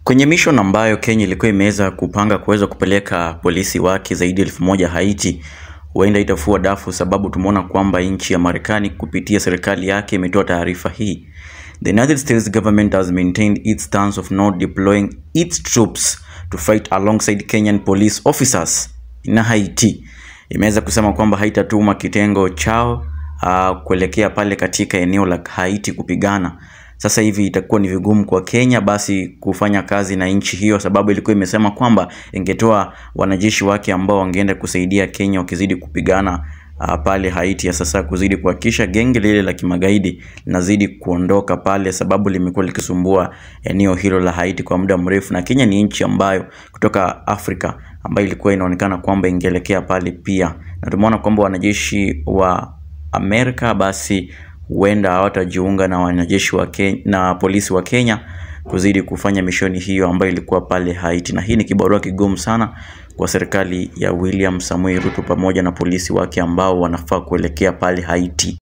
Kwenye mission ambayo Kenya ilikuwa imeweza kupanga kuweza kupeleka polisi wake zaidi ya elfu moja Haiti, huenda itafua dafu, sababu tumeona kwamba nchi ya Marekani kupitia serikali yake imetoa taarifa hii. The United States government has maintained its stance of not deploying its troops to fight alongside Kenyan police officers in Haiti. Imeweza kusema kwamba haitatuma kitengo chao uh, kuelekea pale katika eneo la Haiti kupigana. Sasa hivi itakuwa ni vigumu kwa Kenya basi kufanya kazi na nchi hiyo, sababu ilikuwa imesema kwamba ingetoa wanajeshi wake ambao wangeenda kusaidia Kenya wakizidi kupigana uh, pale Haiti ya sasa, kuzidi kuhakikisha genge lile la kimagaidi linazidi kuondoka pale, sababu limekuwa likisumbua eneo hilo la Haiti kwa muda mrefu, na Kenya ni nchi ambayo kutoka Afrika ambayo ilikuwa inaonekana kwamba ingeelekea pale pia, na tumeona kwamba wanajeshi wa Amerika basi huenda hawatajiunga na wanajeshi wa Kenya, na polisi wa Kenya kuzidi kufanya mishoni hiyo ambayo ilikuwa pale Haiti, na hii ni kibarua kigumu sana kwa serikali ya William Samoei Ruto pamoja na polisi wake ambao wanafaa kuelekea pale Haiti.